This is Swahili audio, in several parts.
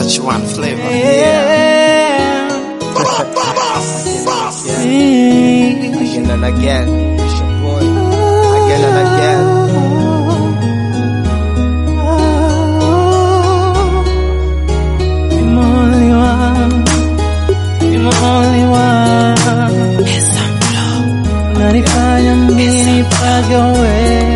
H1 flavor. Again and again. It's your boy. Again and again. Nanifanya mimi pagawe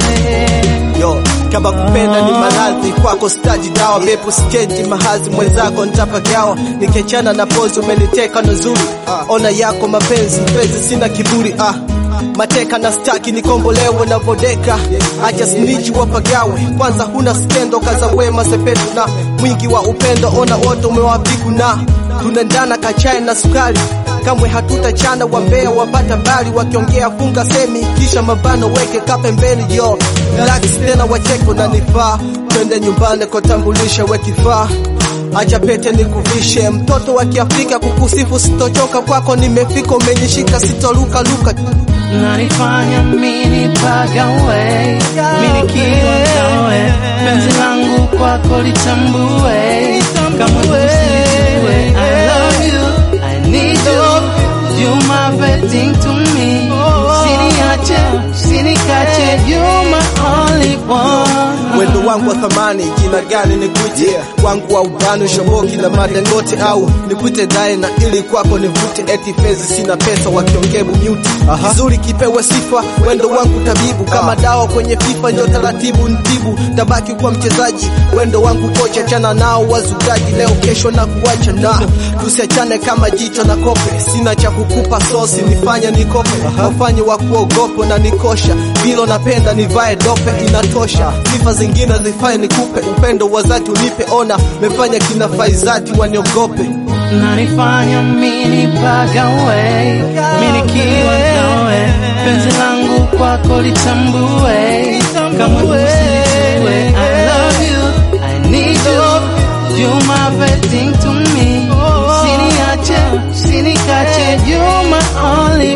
Yo, kama kupenda ni maradhi kwako staji dawa bepu skendi mahazi mwenzako nitapagawa nikiachana na pozi umeniteka nuzuri ona yako mapenzi mpenzi sina kiburi ah mateka na staki nikombolewe na vodeka acha snitch wapagawe kwanza huna skendo kaza wema sepetu na mwingi wa upendo ona wote umewapiku na tunaendana kachae na sukari kamwe hatutachana wambea wapata mbali wakiongea funga semi kisha mabano weke kapembeni yo relax tena wacheko na nifaa twende nyumbani kotambulisha wekifaa acha pete nikuvishe mtoto wa kiafrika kukusifu sitochoka kwako nimefika umenishika sitoruka luka Nanifanya mimi pagawe Mimi kiwa nawe Penzi langu kwako litambue Kama usijue I love you, I need you You my everything to me Usiniache, usinikache You my only one wendo wangu wa thamani jina gani nikuite yeah. wangu wa ubani shoboki na madengote au nikuite daina ili kwako nivute eti fezi sina pesa wakiongebu mute kizuri kipewe sifa wendo wangu tabibu kama dawa kwenye fifa njo taratibu ntibu tabaki kuwa mchezaji wendo wangu kocha chana nao wazugaji leo kesho na kuacha na tusiachane kama jicho na kope sina cha kukupa sosi nifanye nikope wafanye wa kuogopo na nikosha bilo napenda nivae dope inatosha sifa zingine zifanye nikupe upendo wa zati unipe ona mefanya kina faizati waniogope Nanifanya mimi pagawe Mimi kiwa nawe Penzi langu kwako litambue Kama usijue I love you, I need you You my everything to me Usiniache, usinikache You my only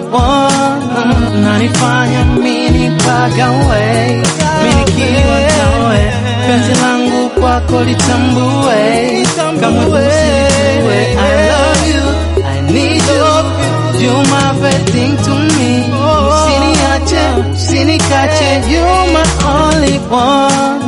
one Nanifanya mimi pagawe Mimi kiwa nawe Penzi langu kwako litambue Kama usijue I love you, I need you You my everything to me Usiniache, usinikache You my only one